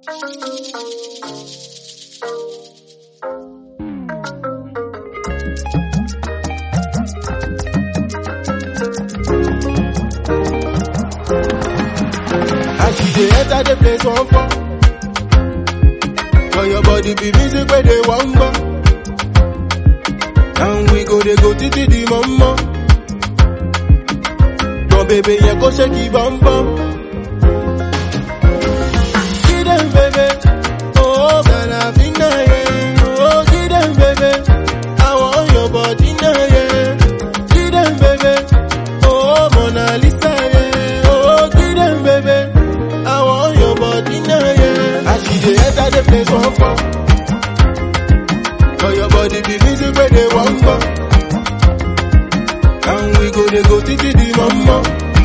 As you dey enter the place one for For your body be music where they want go And we go they go titi the mama But baby yeah go shake it bum bum Get them baby Oh Salafina yeah Oh get them baby I want your body now yeah Get them baby Oh Mona Lisa yeah Oh get them baby I want your body now yeah As you dey enter the place one for For your body be music where they want go And we go they go titi the mama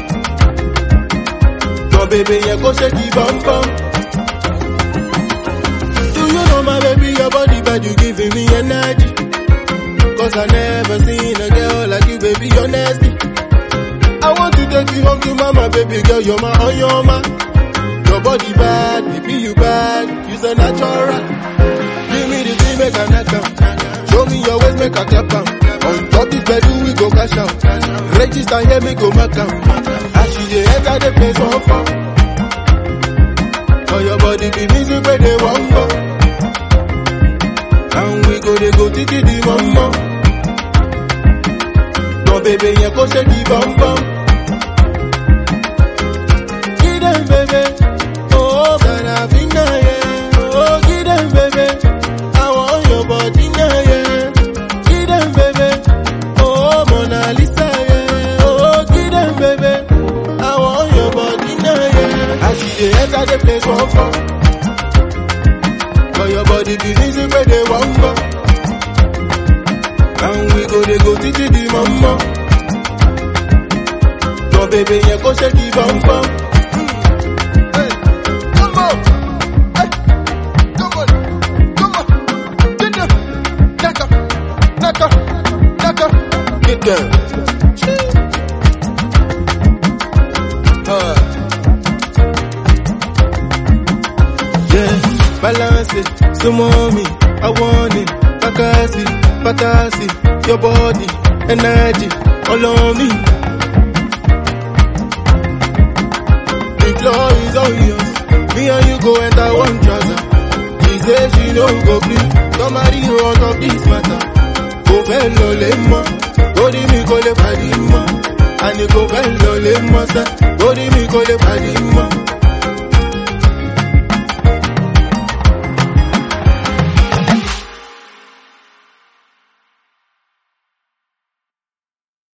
No baby yeah go shake it bum bum Do you know my baby your body bad you giving me energy Cause I never seen a girl like you baby you're nasty I want to take you home to mama baby girl you're my oh you're my Your body bad baby you bad you so natural Give me the thing make I knock am Show me your ways make I clap am On top this bed we go cash out Register here me go mark am As you dey enter the place one for For your body be music where they want go And we go they go titi the mama No baby yeah go shake the bum bum Get them baby Oh Sarafina yeah Oh get them baby I want your body now yeah Get them baby Oh Mona Lisa yeah Oh get them baby I want your body now yeah As you dey enter the place one for For your body be music where they want go And we go they go titi the mama No baby yeah go shake the bum bum Hey, come on. Hey, come on. Come on. Get them. Knock 'em. Knock 'em. Knock 'em. Get them. Uh. Yeah, balance it, so mommy, I want it, Bakasi, Batasi, your body, energy, all on me. The floor is all yours, me and you go enter one trouser. She say she no go green, somebody on top this matter. Go fẹ́ lọ lè mọ́, lórí mi kò lè pàdé mọ́. Àní kò fẹ́ lọ lè mọ́ sẹ́, lórí mi kò lè pàdé mọ́.